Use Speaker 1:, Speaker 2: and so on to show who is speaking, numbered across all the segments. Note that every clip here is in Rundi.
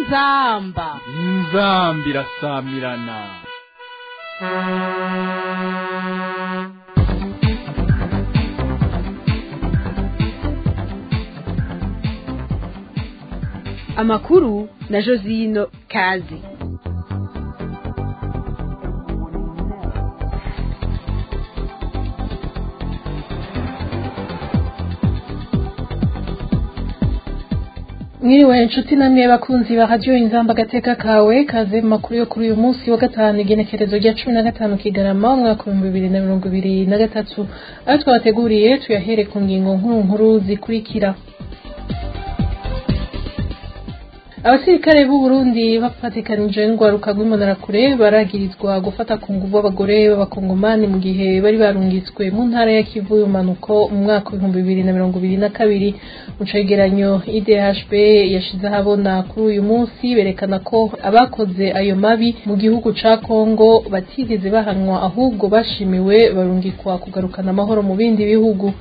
Speaker 1: inzamba
Speaker 2: inzamba irasamirana
Speaker 1: amakuru na josino kazi
Speaker 3: mwiriwe inshuti namwe bakunzi ba radiyo inzamba agateka kawe kaze mu makuru yo kuri uyu munsi wa gatanu igenekerezo rya cumi na gatanu kigarama umwaka w'ibihumbi bibiri na mirongo ibiri na gatatu ayo twabateguriye tuyahere ku ngingo nkuru nkuru zikurikira abasirikare b'u Burundi bafatikanije n'urwaruka rw'imbonerakure baragirizwa gufata ku nguvu abagore b'abakongomani mu gihe bari barungitswe mu ntara ya Kivu y'umanuko mu mwaka w'ibihumbi bibiri na mirongo ibiri na kabiri mu cegeranyo IDHB yashize ahabona kuri uyu munsi berekana ko abakoze ayo mabi mu gihugu ca Kongo batigeze bahanwa ahubwo bashimiwe barungikwa kugarukana amahoro mu bindi bihugu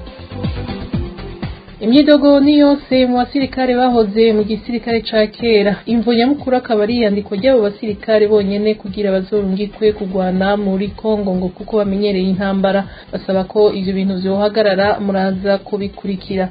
Speaker 3: imyidogo ni yose mu basirikare bahoze mu gisirikare ca kera imvo nyamukuru akaba ari iyandikwa ry'abo basirikare bonyene kugira bazorungikwe kugwana muri kongo ngo kuko bamenyereye intambara basaba ko ivyo bintu vyohagarara muraza kubikurikira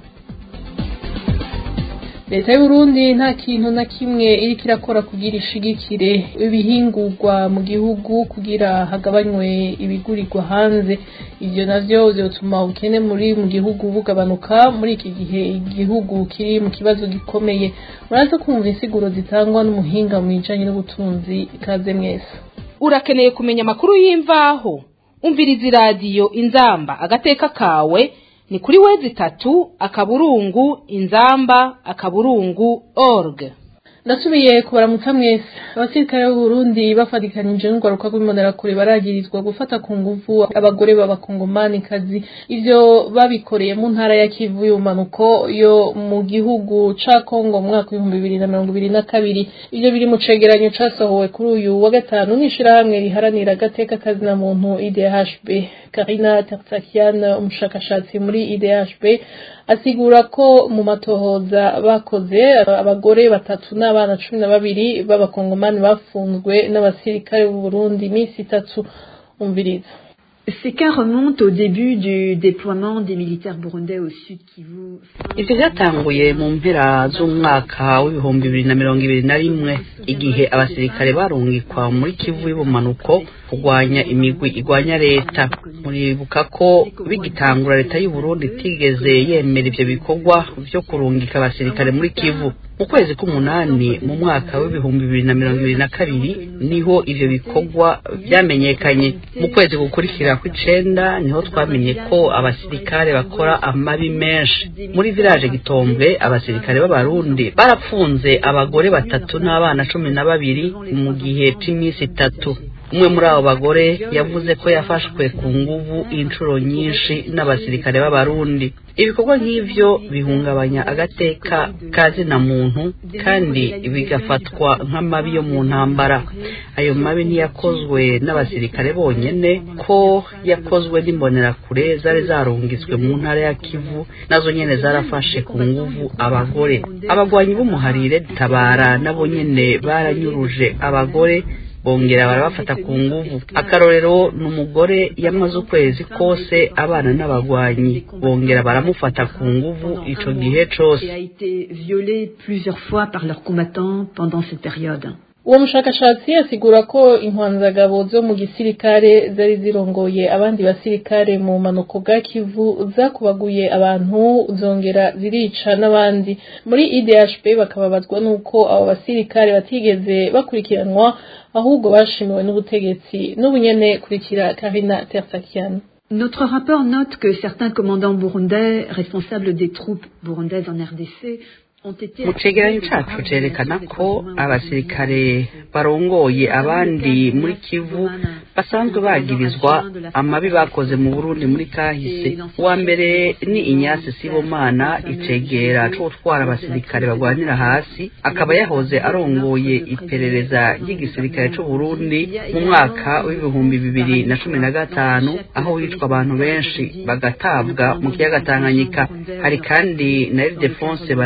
Speaker 3: leta y'uburundi nta kintu na kimwe iriko irakora kugira ishigikire ibihingurwa mu gihugu kugira hagabanywe ibigurirwa hanze ivyo navyo vyotuma ubukene muri mu gihugu bugabanuka muri iki gihe igihugu kiri mu kibazo gikomeye muraza kumva insiguro zitangwa n'umuhinga mu bijanye n'ubutunzi ikaze mwese
Speaker 1: urakeneye kumenya amakuru y'imvaho umviriza iradiyo inzamba agateka kawe ni kuri wezi itatu akaburungu inzamba akaburungu org
Speaker 3: ndasubiye kubaramutsa mwese abasirikare b'u Burundi bafatikanije n'urwaruka rw'imbonerakure baragirizwa gufata ku nguvu abagore b'abakongomani kazi ivyo babikoreye mu ntara ya Kivu y'umanuko yo mu gihugu ca Kongo mu mwaka w'ibihumbi bibiri na mirongo ibiri na kabiri ivyo biri mu cegeranyo casohowe kuri uyu wa gatanu n'ishirahamwe riharanira agateka kazi na muntu IDHB Karina Tertsakian umushakashatsi muri IDHB asigura ko mu matohoza bakoze abagore batatu n'abana cumi na babiri b'abakongomani bafunzwe n'abasirikare b'u Burundi iminsi itatu umviriza
Speaker 4: Ces cas remontent au début du déploiement des militaires burundais au sud Kivu.
Speaker 5: ivyo vyatanguye mu mpera z'umwaka w'ibihumbi bibiri na mirongo ibiri na rimwe igihe abasirikare barungikwa muri kivu y'ubumanuko kurwanya imigwi igwanya leta muribuka ko bigitangura leta y'uburundi itigeze yemera ivyo bikorwa vyo kurungika abasirikare muri kivu mu kwezi k'umunani mu mwaka w'ibihumbi bibiri na mirongo ibiri na kabiri niho ivyo bikorwa vyamenyekanye mu kwezi gukurikira kw'icenda niho twamenye ko abasirikare bakora amabi menshi muri village gitombe abasirikare b'abarundi barapfunze abagore batatu n'abana cumi na babiri mu gihe c'iminsi itatu umwe muri abo bagore yavuze ko yafashwe ku nguvu inshuro nyinshi n'abasirikare b'abarundi ibikorwa nk'ivyo bihungabanya agateka kazina muntu kandi bigafatwa nk'amabi yo mu ntambara ayo mabi ntiyakozwe n'abasirikare bonyene ko yakozwe n'imbonerakure zari zarungitswe mu ntara ya kivu nazo nyene zarafashe ku nguvu abagore abagwanyi b'umuharire tabara nabo nyene baranyuruje abagore bongera barabafata ku nguvu akarorero ni umugore yamaze ukwezi kose abana n'abagwanyi bongera baramufata ku nguvu ico gihe cose
Speaker 4: Et a été violée plusieurs fois par leurs combattants pendant cette période.
Speaker 3: uwo mushakashatsi asigura ko intwanzagabo zo mu gisirikare zari zirongoye abandi basirikare mu manuko bwa kivu zakubaguye abantu zongera zirica n'abandi muri idhb bakababazwa n'uko abo basirikare batigeze bakurikiranwa ahubwo bashimiwe n'ubutegetsi n'ubunyene kurikira karina tersakian
Speaker 4: Notre rapport note que certains commandants burundais responsables des troupes burundaises en RDC ont été
Speaker 5: mu cegeranyo cacu cerekana ko abasirikare barongoye abandi muri kivu basanzwe bagirizwa amabi bakoze mu burundi muri kahise uwa mbere ni inyasi sibomana icegera co gutwara abasirikare bagwanira hasi akaba yahoze arongoye iperereza ry'igisirikare c'uburundi mu mwaka w'ibihumbi bibiri na cumi na gatanu aho hicwa abantu benshi bagatabwa mu kiyaga tanganyika hari kandi na ildefonse baranyikwa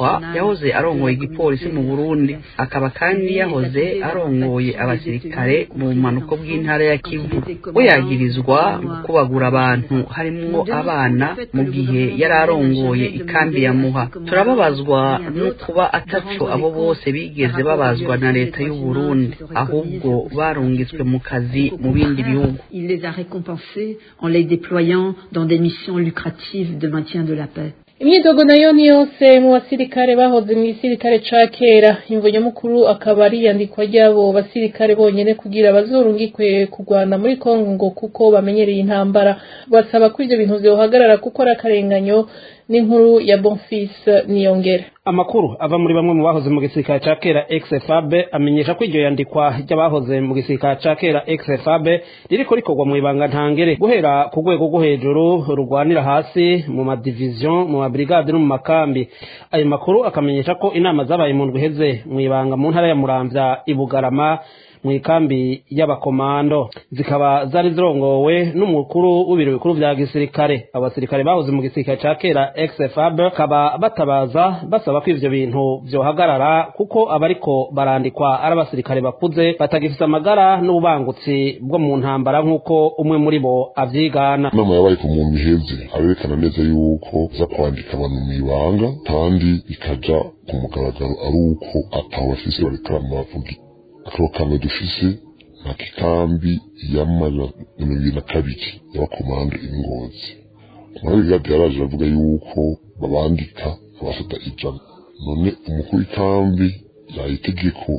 Speaker 5: yandikwa yahoze arongoye igipolisi mu burundi akaba kandi yahoze arongoye abasirikare mu bumanuko bw'intara ya kivu we yagirizwa kubagura abantu harimwo abana mu gihe yari arongoye ikambi ya muha turababazwa no kuba ataco abo bose bigeze babazwa na leta y'u Burundi ahubwo barungitswe mu kazi mu bindi bihugu
Speaker 4: Il les a récompensés en les déployant dans des missions lucratives de maintien de la paix.
Speaker 3: imyidogo nayo ni yose mu basirikare bahoze mu gisirikare ca kera imvo nyamukuru akaba ari iyandikwa ry'abo basirikare bonyene kugira bazorungikwe kurwana muri kongo ngo kuko bamenyereye intambara basaba ko ivyo bintu vyohagarara kuko ari akarenganyo n'inkuru ya bonfis niyongera
Speaker 6: amakuru ava muri bamwe mu bahoze mu gisirikare ca kera XFAB amenyesha ko iryo yandikwa ry'abahoze mu gisirikare ca kera XFAB ririko rikorwa mu ibanga ntangere guhera ku rwego rwo hejuru rurwanira hasi mu madivision mu mabrigade no mu makambi ayo makuru akamenyesha ko inama zabaye mu ndwi iheze mu ibanga mu ntara ya muramvya ibugarama mu ikambi y'abakomando zikaba zari zirongowe n'umukuru w'ibiro bikuru vya gisirikare abasirikare bahoze mu gisirikare ca kera XFAB bakaba batabaza basaba ko ivyo bintu vyohagarara kuko abariko barandikwa ari abasirikare bakuze batagifise amagara n'ububangutsi bwo mu ntambara nk'uko umwe muri bo avyigana
Speaker 7: inama yabaye ku muntu iheze aberekana neza yuko za kwandika abantu mu ibanga kandi ikaja ku mugaragaro ari uko ataho bafise bareka bavuga akaba kamwe dufise nka kikambi y'amana mirongo ibiri na kabiri y'abakomando ingozi umwami gadi yaraje aravuga yuko babandika abafata ijana none umukuru w'ikambi yaha itegeko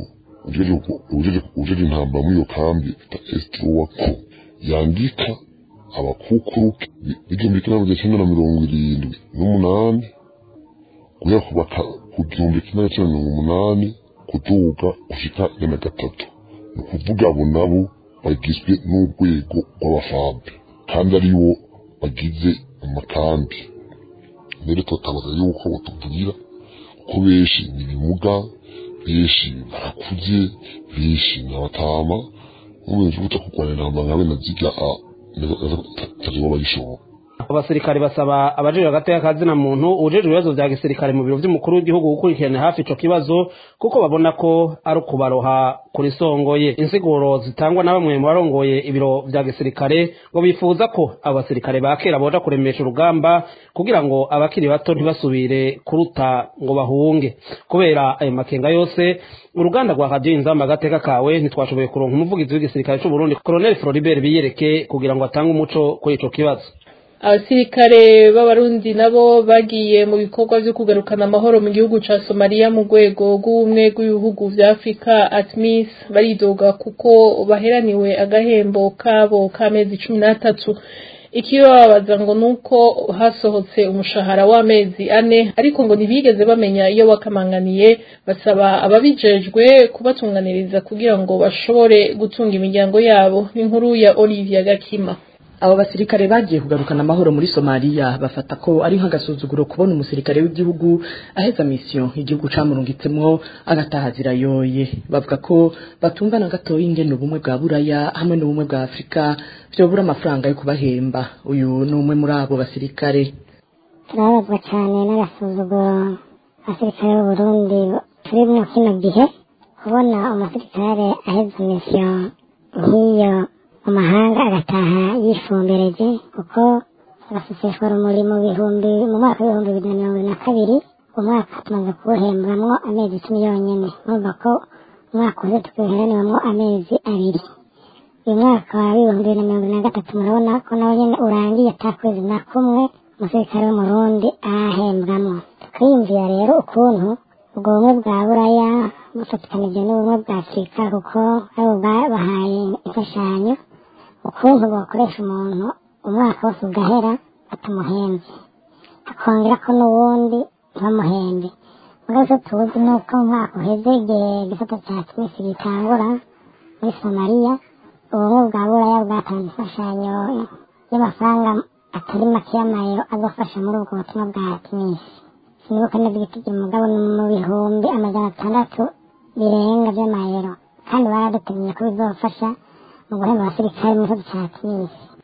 Speaker 7: ujeje intambara muri iyo kambi bita esitiruwa ko yandika abakukuruke b'igihumbi kimwe magana cyenda na mirongo irindwi n'umunani guhera ku gihumbi kimwe magana cyenda na mirongo umunani kuduga gushika ijana gatatu ni ukuvuga abo nabo bagizwe n'urwego rw'abafabe kandi aribo bagize amakambi rero tutabaza yuko batubwira kuko benshi ni ibimuga benshi barakuze benshi ni abatama n'ubuyobozi buta kurwanira intambara nka bene zirya tazuba bayishobora
Speaker 6: abasirikare basaba abajejwe hagati y'akazina muntu ujejwe ibibazo vya gisirikare mu biro vy'umukuru w'igihugu gukurikirana hafi ico kibazo kuko babona ko ari ukubaroha kuri songoye insiguro zitangwa na bamwe mu barongoye ibiro vya gisirikare ngo bifuza ko abo basirikare ba kera boja kuremesha urugamba kugira ngo abakiri bato ntibasubire kuruta ngo bahunge kubera ayo makenga yose uruganda rwa radiyo inzamba agateka kawe ntitwashoboye kuronka umuvugizi w'igisirikare c'uburundi colonel floribert biyereke kugira ngo atange umuco kuri ico kibazo
Speaker 3: abasirikare b'abarundi nabo bagiye mu bikorwa vyo kugarukana amahoro mu gihugu ca Somalia mu rwego rw'ubumwe bw'ibihugu vya Afrika ATMIS baridoga kuko baheraniwe agahembo kabo k'amezi cumi n'atatu ikibababaza ngo nuko hasohotse umushahara w'amezi ane ariko ngo ntibigeze bamenya iyo wakamanganiye basaba ababijejwe kubatunganiriza kugira ngo bashobore gutunga imiryango yabo n'inkuru ya Olivia Gakima
Speaker 8: abo basirikare bagiye kugarukana amahoro muri Somalia bafata ko ari nk'agasuzuguro kubona umusirikare w'igihugu aheza mission igihugu camurungitsemwo agataha zirayoye bavuga ko batumva na gatoya ingene ubumwe bwa buraya hamwe n'ubumwe bwa Afrika vyobura amafaranga yo kubahemba uyu ni umwe muri abo basirikare
Speaker 9: turababazwa cyane n'agasuzuguro abasirikare b'uburundi turi mu kino gihe kubona umusirikare aheza mission nk'iyo mu mahanga agataha yifumbereje kuko agaseseshwa rumuri mu bihumbi mu mwaka w'ibihumbi bibiri na mirongo ibiri na kabiri umwaka tumaze kuwuhembwamwo amezi icumi yonyene urumva ko umwaka uze tukiheraniwamwo amezi abiri uyu mwaka w'ibihumbi bibiri na mirongo ibiri na gatatu murabona ko nawe nyene urangiye ata kwezi na kumwe umusirikare w'umurundi ahembwamwo tukiyumvira rero ukuntu ubwo bumwe bwa buraya bufatikanije n'ubumwe bwa afurika kuko aribo bahaye imfashanyo ukuntu bakoresha umuntu umwaka wose ugahera batamuhembye akongera ko n'uwundi ntibamuhembe mugabo tuzi ni uko mu mwaka uheze igihe igisata cya twisi gitangura muri somaliya ubumwe bwa buraya bwatanze imfashanyo y'amafaranga atari make y'amayero azafasha muri ubwo butumwa bwa timisi sinibuka neza igitigi mugabo ni mu bihumbi amajana atandatu birenga by'amayero kandi baradutegeye ko bizofasha mu guhemba abasirikare mu gihugu cya timisi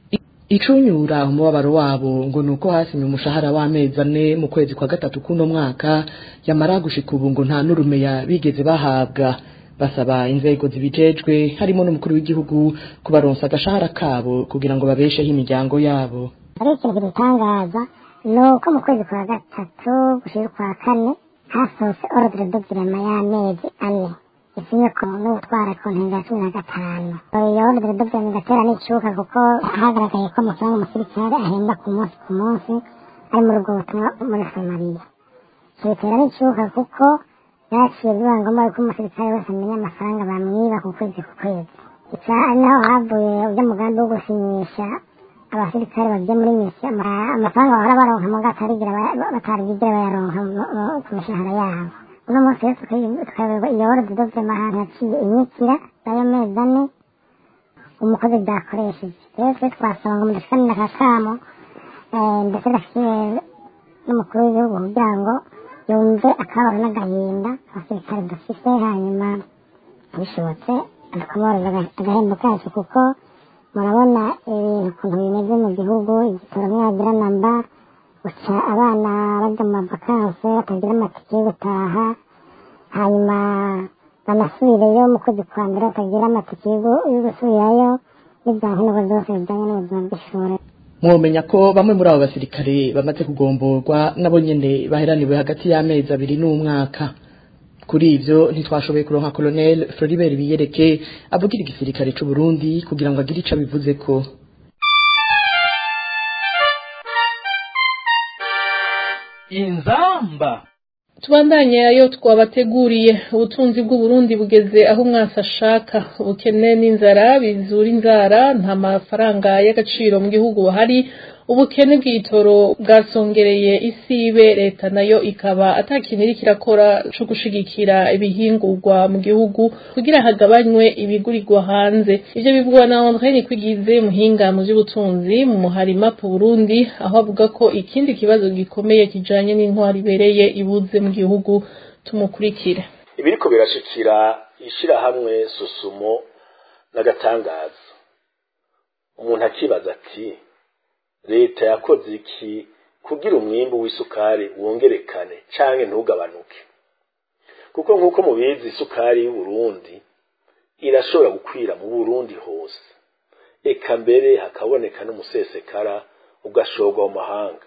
Speaker 8: icunyura umubabaro wabo ngo nuko hasimye umushahara w'amezi ane mu kwezi kwa gatatu kuno mwaka yamara gushika ubu ngo nta n'urumeya bigeze bahabwa basaba inzego zibijejwe harimo n'umukuru w'igihugu kubaronsa agashahara kabo kugira ngo babesheho imiryango yabo
Speaker 9: ari ikintu kidutangaza ni uko mu kwezi kwa gatatu gushira ukwa kane hasohotse ordre de virement y'amezi ane isinye ko n'utwara ku ntingo ya cumi na gatanu iyo ordre de virement igatera n'icuka kuko hagaragaye ko amafaranga umusirikare ahembwa ku munsi ku munsi ari muri ubwo butumwa muri somaliya icyo bitera n'icuka kuko byaciye biba ngombwa yuko umusirikare wese amenya amafaranga bamwiba ku kwezi ku kwezi ica ari naho havuye ujya mugambi wo gusinyisha abasirikare bagiye muri misi amafaranga bahora baronka mu gatarigira batarigera bayaronka ku mishahara yabo uno munsi rero tukayoberwa iyo ordre de virement ahantu yaciye inyikira y'ayo mezi ane umukozi byakoresheje rero twe twasaba ngo mudushikanire aka kamo ndetse gashyikiwe n'umukuru w'igihugu kugira ngo yumve akabaro n'agahinda abasirikare dufise hanyuma bishobotse tukamworoza agahembo kacu kuko murabona ibintu ukuntu bimeze mu gihugu igitoro mwagira namba gusa abana bajya mu mavakanse batagira amatike yo gutaha hanyuma banasubireyo mu kwezi kwa mbere batagira amatike yo gusubirayo n'ibyankenerwa byose bijyanye n'ubuzima bw'ishuri
Speaker 8: mwomenya ko bamwe muri abo basirikare bamaze kugomborwa nabo nyene baheraniwe hagati y'amezi abiri n'umwaka kuri ivyo ntitwashoboye kuronka colonel Floribert Biyereke avugira igisirikare c'u Burundi kugira ngo agire ico abivuzeko
Speaker 2: inzamba
Speaker 3: tubandanye ayo twabateguriye ubutunzi bw'uburundi bugeze aho umwasi ashaka ubukene n'inzara bizura inzara nta mafaranga y'agaciro mu gihugu buhari ubukene bw'itoro bwasongereye isibe leta nayo ikaba atakintu iriko irakora co gushigikira ibihingurwa mu gihugu kugira hagabanywe ibigurirwa hanze ivyo bivugwa na André Nikwigize muhinga mu vy'ubutunzi mu muharima po Burundi aho avuga ko ikindi kibazo gikomeye kijanye n'intwari ibereye ibuze mu gihugu tumukurikira
Speaker 10: ibiriko birashikira ishirahamwe susumo n'agatangaza umuntu akibaza ati leta yakoze iki kugira umwimbu w'isukari wongerekane canke ntugabanuke kuko nk'uko mubizi isukari y'uburundi irashobora gukwira mu burundi hose eka mbere hakaboneka n'umusesekara ugashorwa mu mahanga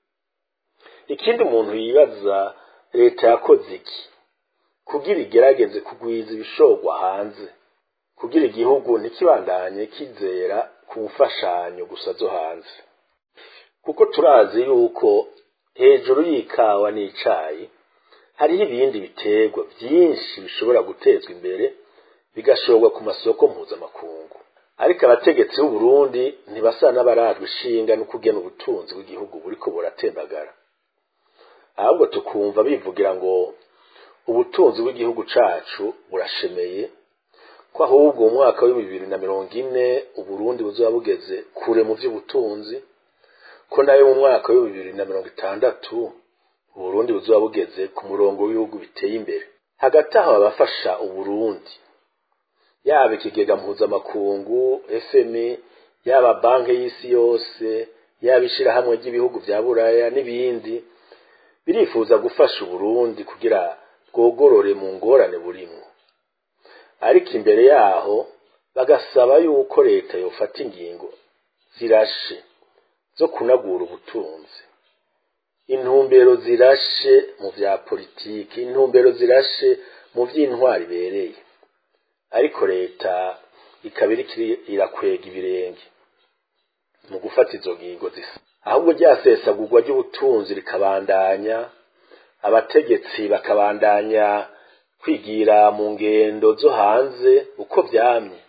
Speaker 10: ikindi umuntu yibaza leta yakoze iki kugira igerageze kugwiza ibishorwa hanze kugira igihugu ntikibandanye kizera ku mfashanyo gusa zo hanze kuko turazi yuko hejuru y'ikawa n'icayi hariho ibindi biterwa byinshi bishobora gutezwa imbere bigashorwa ku masoko mpuzamakungu ariko abategetsi b'u Burundi ntibasa n'abarajwe ishinga no kugena ubutunzi bw'igihugu buriko buratembagara ahubwo tukumva bivugira ngo ubutunzi bw'igihugu cacu burashemeye ko ahubwo mu mwaka wa bibiri na mirongo ine uburundi buzoba bugeze kure mu vy'ubutunzi ko nayo mu mwaka wa bibiri na mirongo itandatu uburundi buzoba bugeze ku murongo w'ibihugu biteye imbere hagati aho abafasha uburundi yaba ikigega mpuzamakungu fmi yaba banki y'isi yose yaba ishirahamwe ry'ibihugu vya buraya n'ibindi birifuza gufasha uburundi kugira bwogorore mu ngorane burimwo ariko imbere yaho bagasaba yuko leta yofata ingingo zirashe zo kunagura ubutunzi intumbero zirashe mu vya politiki intumbero zirashe mu vy'intwari ibereye ariko leta ikaba iriko irakwega ibirenge mu gufata izo ngingo zisa ahubwo ryasesagurwa ry'ubutunzi rikabandanya abategetsi bakabandanya kwigira mu ngendo zo hanze uko vyamye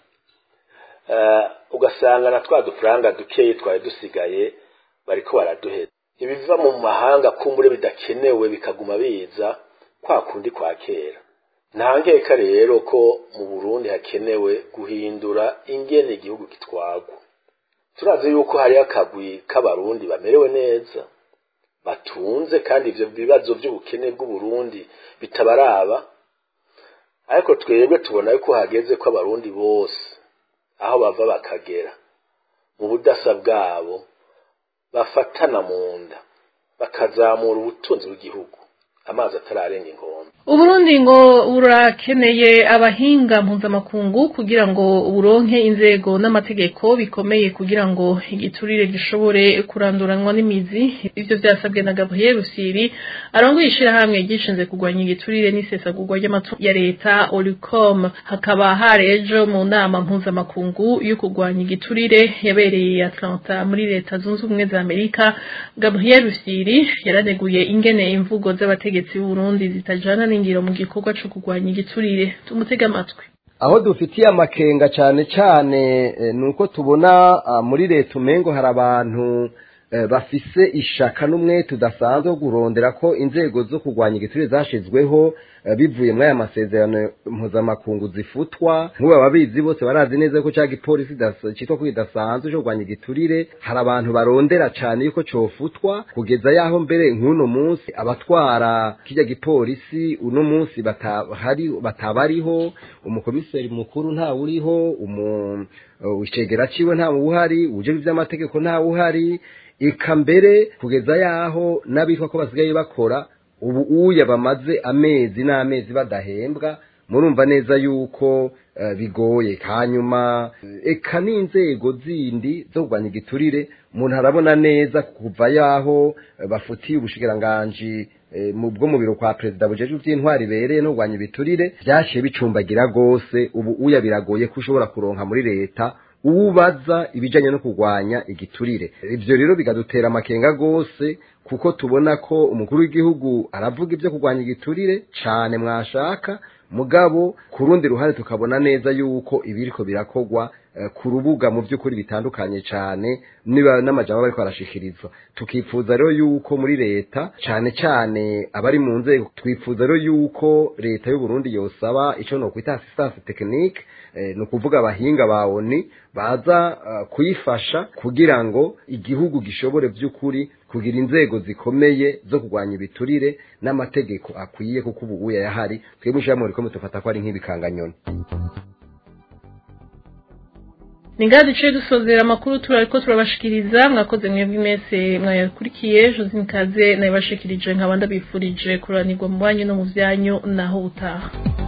Speaker 10: ugasanga na twa dufaranga dukeyi twari dusigaye bariko baraduheza ibiva mu mahanga kumbure bidakenewe bikaguma biza kwa kundi kwa kera nta nkeka rero ko mu burundi hakenewe guhindura ingene igihugu gitwagwa turazi yuko hariho akagwi k'abarundi bamerewe neza batunze kandi ivyo bibazo vy'ubukene bw'uburundi bitabaraba ariko twebwe tubona yuko hageze ko abarundi bose aho bava bakagera mu budasa bwabo bafatana mu nda bakazamura ubutunzi bw'igihugu amazi atararenga inkombe
Speaker 3: uburundi ngo burakeneye abahinga mpuzamakungu kugira ngo buronke inzego n'amategeko bikomeye kugira ngo igiturire gishobore kuranduranwa n'imizi ivyo vyasabwe na gabriel rusiri arongoye ishirahamwe ryishinze kurwanya igiturire n'isesagurwa ry'amatungo ya leta olicom hakaba hari ejo mu nama mpuzamakungu yo kurwanya igiturire yabereye atlanta muri leta zunze ubumwe za amerika gabriel rusiri yaraneguye ingene imvugo z'abategetsi b'uburundi zitajana n'ingiro mu gikorwa co kurwanya igiturire tumutega amatwi
Speaker 11: aho dufitiye amakenga cyane cyane nuko tubona muri leta umengo hari abantu bafise ishaka n'umwe tudasanzwe wo kurondera ko inzego zo kurwanya igiturire zashizweho bivuye muri aya masezerano mpuzamakungu zifutwa nk'ubu ababizi bose barazi neza ko cya gipolisi cyitwa ko kidasanzwe cyo kurwanya igiturire hari abantu barondera cyane yuko cofutwa kugeza yaho mbere nk'uno munsi abatwara kijya gipolisi uno munsi batahari batabariho umukomiseri mukuru ntawe uriho umu icegera ciwe ntawe uhari uje ivy'amategeko ntawe uhari eka mbere kugeza yaho n'abitwa ko basigaye bakora ubu uya bamaze amezi n'amezi badahembwa murumva neza yuko bigoye hanyuma eka n'inzego zindi zo kurwanya igiturire umuntu arabona neza kuva yaho bafutiye ubushikiranganji bwo mu biro kwa perezida bujeje by'intwari bereye no kurwanya ibiturire byashiye bicumbagira rwose ubu uya biragoye ko ushobora kuronka muri leta ubaza ibijanye no kurwanya igiturire ivyo rero bigadutera amakenga rwose kuko tubona ko umukuru w'igihugu aravuga ibyo kurwanya igiturire cane mwashaka mugabo ku rundi ruhande tukabona neza yuko ibiriko birakogwa ku rubuga mu by'ukuri bitandukanye cyane niba n'amajambo bariko barashikirizwa tukifuza rero yuko muri leta cyane cyane abari mu nzego twifuza rero yuko leta y'u Burundi yosaba ico no kwita assistance technique ni ukuvuga abahinga ba ONU baza kuyifasha kugira ngo igihugu gishobore by'ukuri kugira inzego zikomeye zo kurwanya ibiturire n'amategeko akwiye kuko ubu uya yahari twebwe mushyiramo riko mutufata ko ari nk'ibikanganyoni
Speaker 3: ni ngaha duciye dusozera amakuru turariko turabashikiriza mwakoze mwebwe mwese mwayakurikiye josine kaze nayibashikirije nkaba ndabifurije kuranirwa mu banyu no mu vyanyu naho utaha